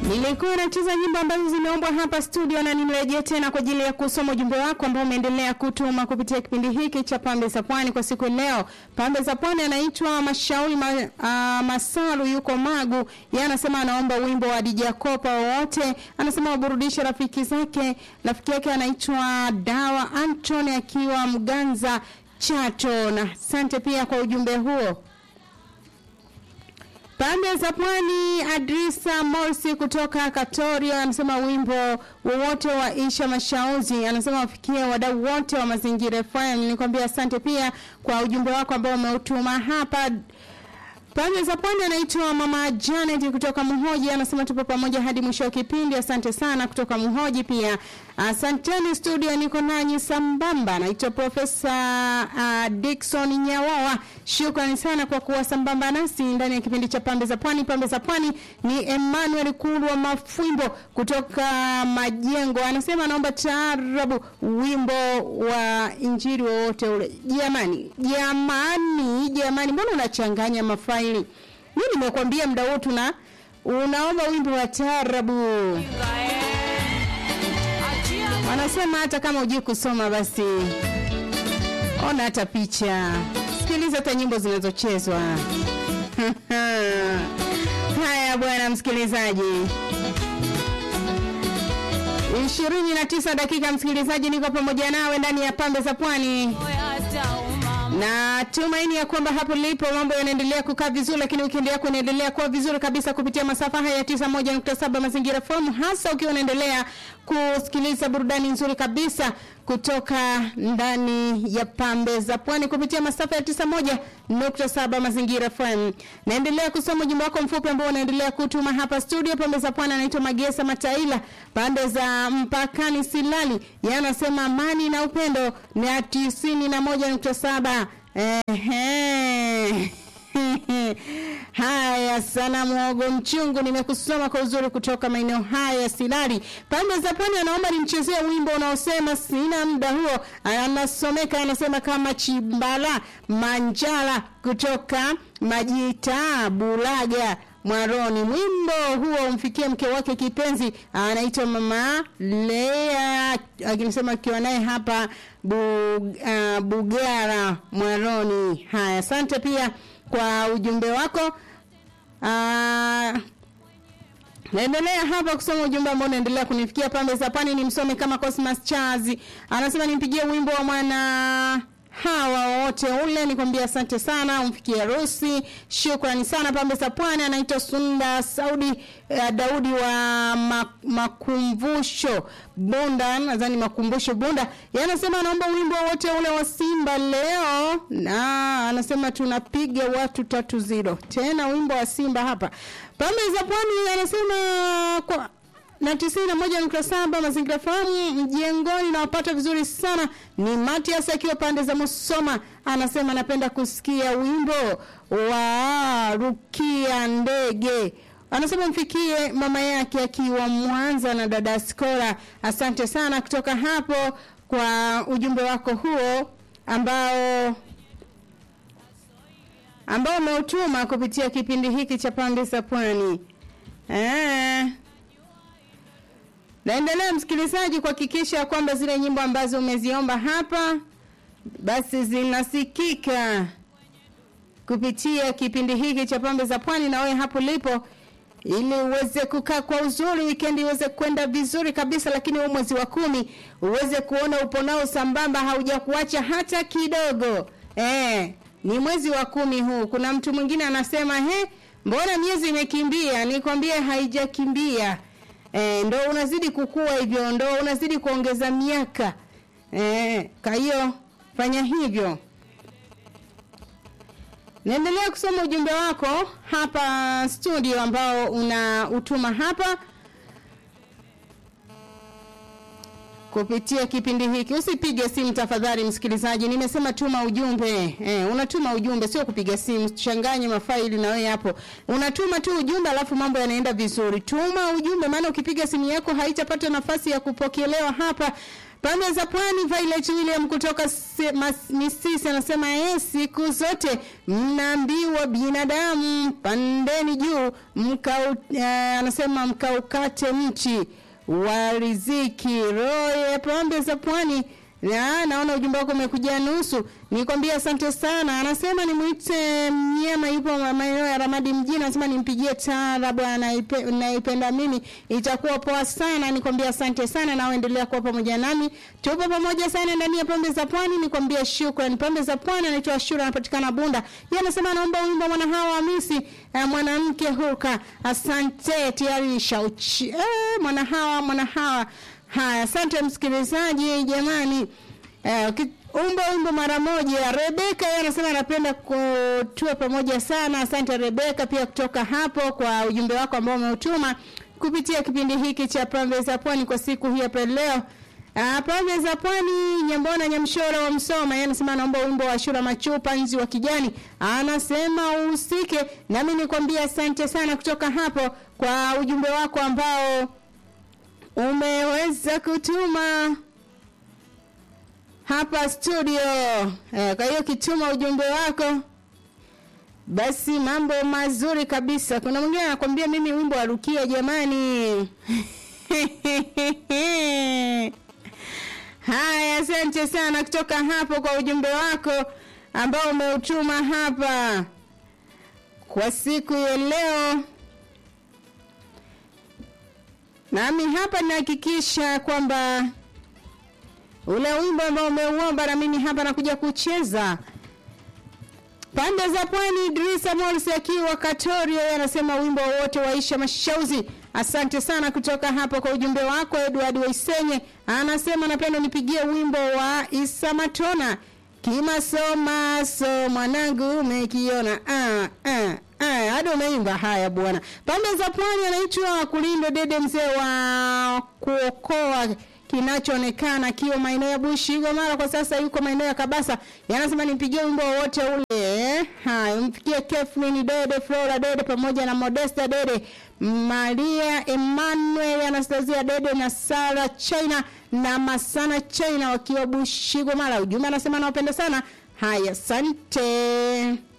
Nilikuwa nacheza nyimbo ambazo zimeombwa hapa studio na nimerejea tena kwa ajili ya kusoma ujumbe wako ambao umeendelea kutuma kupitia kipindi hiki cha Pambe za Pwani kwa siku ya leo. Pambe za Pwani anaitwa Mashauri ma, uh, Masalu yuko Magu. Yeye anasema anaomba wimbo wa DJ Kopa wowote. Anasema waburudishe rafiki zake. Rafiki yake anaitwa Dawa Anthony akiwa Mganza Chato. Na asante pia kwa ujumbe huo. Pande za Pwani, Adrisa Morsi kutoka Katoria anasema wimbo wowote wa Isha Mashauzi, anasema wafikie wadau wote wa Mazingira FM. Nikwambia asante pia kwa ujumbe wako ambao umeutuma hapa. Pande za Pwani anaitwa Mama Janet kutoka Muhoji, anasema tupo pamoja hadi mwisho wa kipindi. Asante sana kutoka Muhoji pia. Asanteni studio, niko nanyi sambamba. Naitwa Profesa uh, Dickson Nyawawa. Shukrani sana kwa kuwa sambamba nasi ndani ya kipindi cha Pambe za Pwani. Pambe za Pwani ni Emmanuel Kulwa Mafwimbo kutoka Majengo, anasema anaomba taarabu, wimbo wa injili wowote ule. Jamani, jamani, jamani, mbona unachanganya mafaili? Mimi nimekwambia muda wote tuna unaomba wimbo wa taarabu. Wanasema hata kama hujui kusoma basi ona hata picha, sikiliza hata nyimbo zinazochezwa. Haya bwana msikilizaji, ishirini na tisa dakika msikilizaji, niko pamoja nawe ndani ya pambe za pwani na tumaini ya kwamba hapo lipo mambo yanaendelea kukaa vizuri, lakini wikendi yako inaendelea kuwa vizuri kabisa kupitia masafa haya ya 91.7 Mazingira FM, hasa ukiwa unaendelea kusikiliza burudani nzuri kabisa kutoka ndani ya pambe za pwani kupitia masafa ya 91.7 Mazingira FM. Naendelea kusoma ujumbe wako mfupi ambao unaendelea kutuma hapa studio. Pambe za pwani anaitwa Magesa Mataila, pande za mpakani Silali, yanasema amani na upendo na 91.7 Ehe. Haya sana mwogo mchungu, nimekusoma kwa uzuri kutoka maeneo haya ya Silali. Pande za pwani anaomba nimchezee wimbo unaosema sina muda huo. Anasomeka anasema kama Chimbala Manjala kutoka Majita Bulaga Mwaroni. Mwimbo huo umfikie mke wake kipenzi anaitwa Mama Lea, akinisema akiwa naye hapa bu, uh, Bugara Mwaroni. Haya, asante pia kwa ujumbe wako. Uh, Naendelea hapa kusoma ujumbe ambao unaendelea kunifikia pambe za pwani. Ni msome kama Cosmas Chazi anasema nimpigie wimbo wa mwana hawa wote ule, nikwambia asante sana, umfikie Rusi. Shukrani sana pambe za pwani. Anaitwa Sunda Saudi uh, Daudi wa ma, makumbusho Bunda, nadhani makumbusho Bunda. Yanasema anaomba wimbo wote ule wa Simba leo, na anasema tunapiga watu tatu zero, tena wimbo wa Simba hapa pambe za pwani. Anasema kwa na tisini na moja nukta saba mazingira fahamu mjengoni nawapata vizuri sana. Ni Matias akiwa pande za Musoma, anasema anapenda kusikia wimbo wa Rukia Ndege. Anasema mfikie mama yake akiwa Mwanza na dada Skora. Asante sana kutoka hapo kwa ujumbe wako huo ambao ambao umeutuma kupitia kipindi hiki cha pande za pwani eh. Naendelea msikilizaji kuhakikisha kwamba zile nyimbo ambazo umeziomba hapa basi zinasikika kupitia kipindi hiki cha pambe za pwani, na wewe hapo lipo, ili uweze kukaa kwa uzuri, weekend iweze kwenda vizuri kabisa, lakini huu mwezi wa kumi uweze kuona upo nao sambamba, haujakuacha hata kidogo. Eh, ni mwezi wa kumi huu. Kuna mtu mwingine anasema he, mbona miezi imekimbia? Nikwambie haijakimbia. E, ndo unazidi kukua hivyo, ndo unazidi kuongeza miaka e, kwa hiyo fanya hivyo. Naendelea kusoma ujumbe wako hapa studio ambao una utuma hapa. kupitia kipindi hiki. Usipige simu tafadhali, msikilizaji. Nimesema tuma ujumbe. Eh, unatuma ujumbe, sio kupiga simu. Changanye mafaili na wewe hapo. Unatuma tu ujumbe, alafu mambo yanaenda vizuri. Tuma ujumbe, maana ukipiga simu yako haitapata nafasi ya kupokelewa hapa. Pande za Pwani, Violet William kutoka se- mas- Misisi anasema yeye, siku zote mnaambiwa binadamu pandeni juu mkau, uh, anasema mkaukate mti wa riziki. Roye pande za Pwani na naona ujumbe wako umekuja nusu. Nikwambia asante sana. Anasema nimwite mnyama yupo maeneo ya Ramadi mjini, anasema nimpigie taarabu anaipe- naipenda mimi, itakuwa poa sana. Nikwambia asante sana na uendelea kuwa pamoja nami, tupo pamoja sana ndani ya pembe za pwani. Nikwambia shukrani. Pembe za pwani anaitwa Ashura, anapatikana Bunda. Yeye anasema anaomba wimbo mwana hawa Hamisi, eh, mwanamke huka. Asante tayari shauchi, eh, mwana hawa mwana hawa Haya, asante msikilizaji jamani. Eh, uki- umbo umbo mara moja. Rebeka yeye anasema anapenda kutua pamoja sana. Asante Rebeka pia kutoka hapo kwa ujumbe wako ambao umeutuma kupitia kipindi hiki cha Pembe za Pwani kwa siku hii hapa leo. Ah, Pembe za Pwani, Nyambona Nyamshora wa Msoma, yeye anasema anaomba wimbo wa Shura Machupa nzi wa kijani. Anasema uhusike. Nami nikwambia asante sana kutoka hapo kwa ujumbe wako ambao umeweza kutuma hapa studio. Eh, kwa hiyo kituma ujumbe wako basi mambo mazuri kabisa. Kuna mwingine anakwambia mimi wimbo wa Rukia jamani. Haya, asante sana kutoka hapo kwa ujumbe wako ambao umeutuma hapa kwa siku ya leo. Nami hapa nahakikisha kwamba ule wimbo ambao umeuomba na mimi hapa nakuja kucheza pande za pwani. Idrisa Morris akiwa Katorio yeye anasema wimbo wote waisha mashauzi. Asante sana kutoka hapo kwa ujumbe wako. Edward Waisenye anasema napenda nipigie wimbo wa Isa Matona kimasomaso mwanangu umekiona ah, ah, ah, hadi umeimba haya bwana. Pande za pwani anaitwa Kulindo Dede, mzee wa kuokoa kinachoonekana akiwa maeneo ya Bushi Gomara, kwa sasa yuko maeneo ya Kabasa. Yanasema nimpigie wimbo wowote ule. Haya, umfikie Kathleen Dede, Flora Dede pamoja na Modesta Dede, Maria Emmanuel, Anastasia Dede na Sara China na Masana China wakiwa Bushi Gomara. Ujumbe anasema nawapenda sana. Haya, asante.